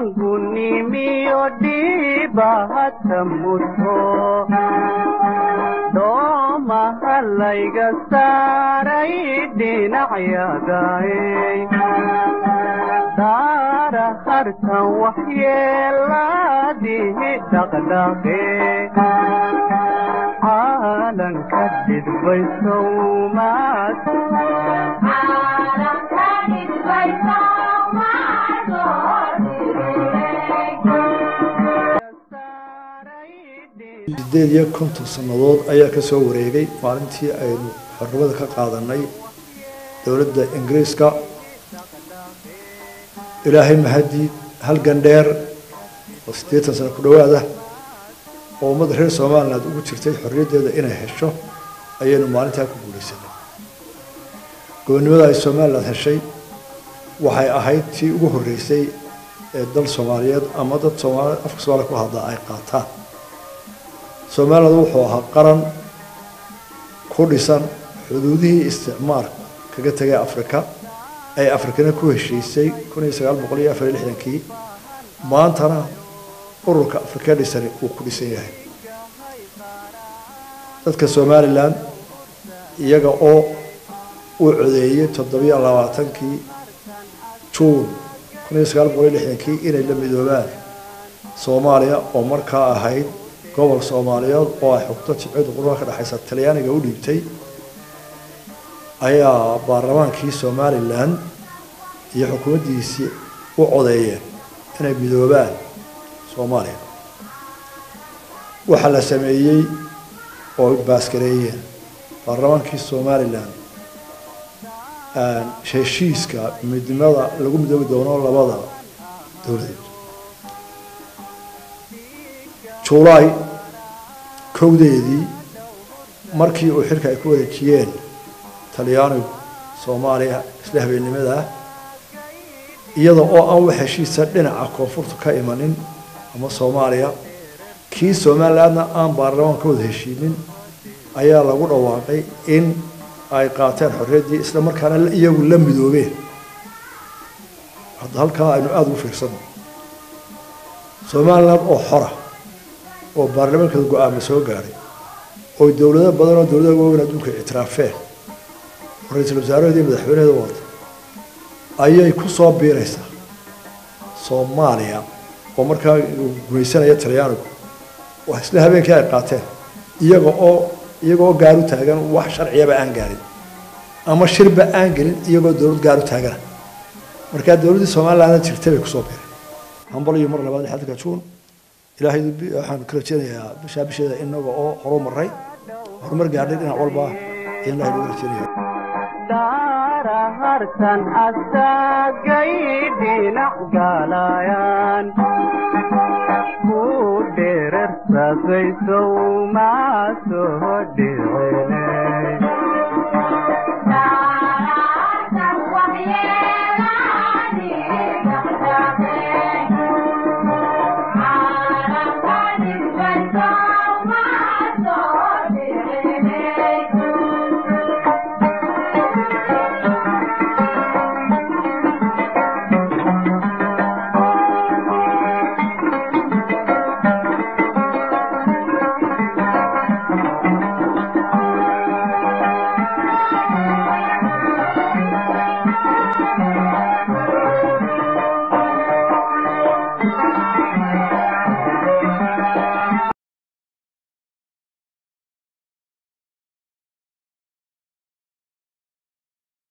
dhalangu nimiyo dhiibahata muto doomaha layga saaray dhinacyadaay daara hartan waxyeelaadihi dhaqdhaqe caalanka dhidbaysow maas sideed iyo konton sannadood ayaa ka soo wareegay maalintii aynu xornimada ka qaadanay dowladda ingiriiska ilaahay mahadii halgan dheer oo siddeetan sano ku dhowaada oo ummadda reer somaliland ugu jirtay xorriyaddeeda inay hesho ayaynu maalintaa ku guulaysanay gobonnimada ay somaliland heshay waxay ahayd tii ugu horreysay ee dal soomaaliyeed ama dad soomaali afka soomaaliya ku hadlaa ay qaataan somaliland wuxuu ahaa qaran ku dhisan xuduudihii isticmaalka kaga tegay afrika ay afrikana ku heshiisay kun iyo sagaal boqol iyo afar iyo lixdankii maantana ururka afrika dhisani uu ku dhisan yahay dadka somalilan iyaga oo uu codeeyey toddobiyo labaatankii juun kun iyo sagaal boqol iyo lixdankii inay la midoobaan soomaaliya oo markaa ahayd gobol soomaaliyeed oo ay xugto jibcida qurbaha ka dhexaysa talyaaniga u dhiibtay ayaa baarlamaankii somalilan iyo xukuumaddiisii u codeeyeen inay midoobaan soomaaliya waxaa la sameeyey oo baaskareeyeen baarlamaankii somalilan heshiiska midnimada lagu midoobi doono labada dowladeed julaay kowdeedii markii uu xilka ay ku wareejiyeen talyaanigu soomaaliya isla habeennimada iyada oo aan wax heshiisa dhinaca koonfurta ka imanin ama soomaaliya kii somalilandna aan baarlamaan ka wada heshiinin ayaa lagu dhawaaqay in ay qaateen xorriyaddii isla markaana iyagu la midoobeen hadda halkaa aynu aada ugu fiirsano somaliland oo xora oo baarlamaankeeda go-aama soo gaadhay oo dowlado badan oo dowladaha waaweyn adduunka ictiraafeen oo ra-iisul wasaaraheeda iyo madaxweyneheeda wata ayay ku soo biiraysaa soomaaliya oo markaa gumaysanaya talyaanigu waa isla habeenkii ay qaateen iyaga oo iyaga oo gaaru taagan wax sharciyaba aan gaarin ama shirba aan gelin iyagoo dowlad gaaru taagana markaa dowladdii somalilandna jirtay bay kusoo biireen hambal iyo mar labaad xadka juun ilaahay waxaan ka rajeynayaa bishaa bisheeda inaga oo horu maray horumar gaadhay dhinac walba ayaan ilahay ugu rajeynaya daara hartan asagay dhinac galayaan ku dherersasaysow maa soo dhicine